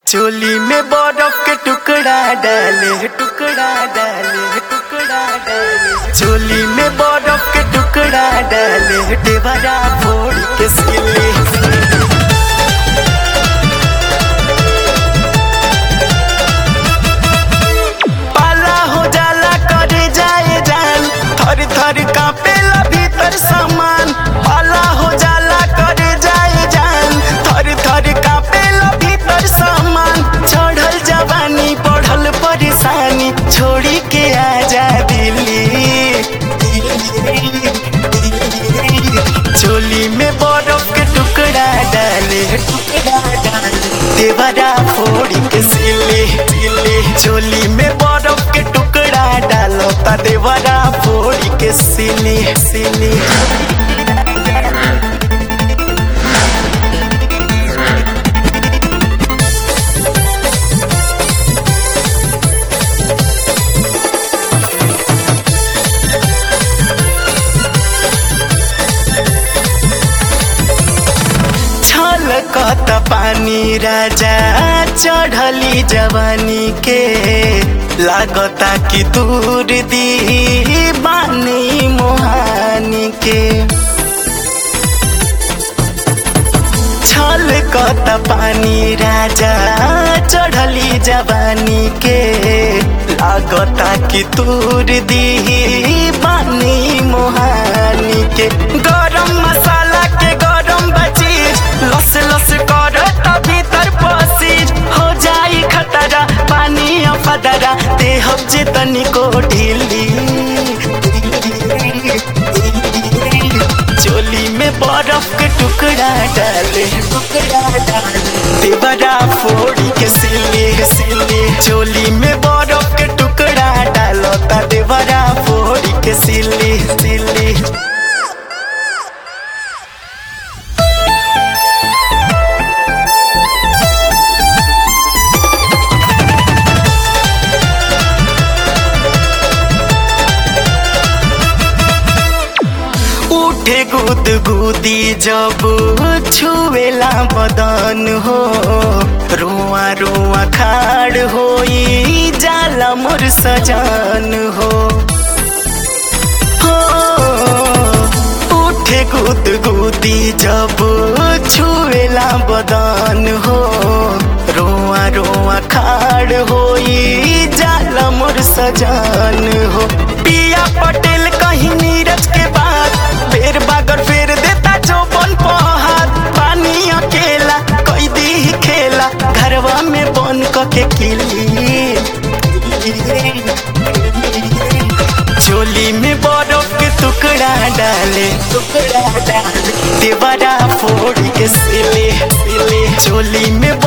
चोली में बर्फ के टुकड़ा डाले टुकड़ा डाले टुकड़ा डाले चोली में बर्फ के टुकड़ा डाले देवरा फोड़ के सिले पाला हो जाला करे जाए जान थर थर कांपेला भीतर सामान पाला हो जाला करे जाए जान थर थर कांपेला भीतर सामान चढ़ल जवानी बढ़ल परेशानी छोड़ी के आजा दिल्ली चोली में बर्फ के टुकड़ा डाले टुकड़ा डाले देवरा फोड़ी के सिले सिले चोली में बर्फ के टुकड़ा डालो ता देवरा फोड़ी के सिले सिले छलकत पानी राजा चढ़ली जवानी के लागता कि दूर दी बानी मोहानी के छलकत पानी राजा चढ़ली जवानी के लागता कि दूर दी बानी मोहानी के गरम मसाला के गरम बचीज लस लस कर भीतर पसीज हो जाई खतरा पानी फदरा देहब जे तनिको ढीली चोली में बर्फ के टुकड़ा डाले टुकड़ा डाले देवरा फोड़ी के सिले सिले चोली में बर्फ के टुकड़ा डालो ता देवरा फोड़ी के सिले सिले उठे गुद गुदी जब छुएला बदन हो रुआ रुआ खाड़ होई जाला मोर सजान हो हो, उठे गुद गुदी जब छुएला बदन हो रोआ रोआ खाड़ होई जाला मोर सजान हो पिया पटेल कहीं नीरज के बाद फेर बागर फेर देता चौपन पहाड़ पानी अकेला कोई दी खेला घरवा में बन के किली चोली में बर्फ के टुकड़ा डाले टुकड़ा डाले देवरा फोड़ के सिले सिले चोली में